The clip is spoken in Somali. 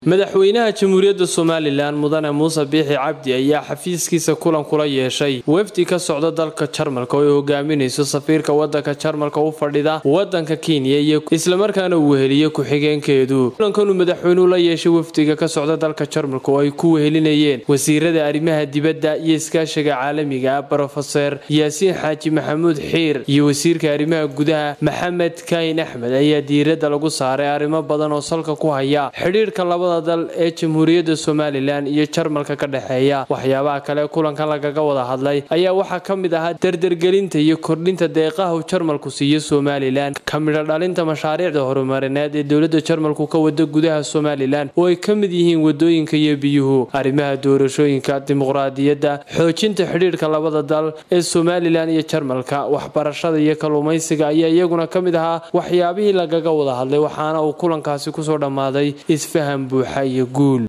madaxweynaha jamhuuriyadda somalilan mudane muuse biixi cabdi ayaa xafiiskiisa kulan kula yeeshay wafdi ka socda dalka jarmalka oo ay hogaaminayso safiirka wadanka jarmalka u fadhida wadanka kenya iyo islamarkaana uu weheliye ku-xigeenkeedu kulankanuu madaxweynuhu la yeeshay wafdiga ka socda dalka jarmalka oo ay ku wehelinayeen wasiirada arrimaha dibadda iyo iskaashiga caalamiga ah brofeser yaasiin xaaji maxamuud xiir iyo wasiirka arrimaha gudaha maxamed kayin axmed ayaa diiradda lagu saaray arrimo badan oo salka ku haya xidhiirka labada dal ee jamhuuriyadda somalilan iyo jarmalka ka dhexeeya waxyaabaha kale kulankan lagaga wada hadlay ayaa waxaa ka mid ahaa dardargelinta iyo kordhinta deeqaha uu jarmalku siiyo somalilan ka midho dhalinta mashaariicda horumarineed ee dowladda jarmalku ka wada gudaha somalilan oo ay ka mid yihiin wadooyinka iyo biyuhu arrimaha doorashooyinka dimuqraadiyadda xoojinta xidhiirka labada dal ee somalilan iyo jarmalka waxbarashada iyo kalluumaysiga ayaa iyaguna ka mid ahaa waxyaabihii lagaga wada hadlay waxaana uu kulankaasi kusoo dhammaaday isfaham buuxa iyo guul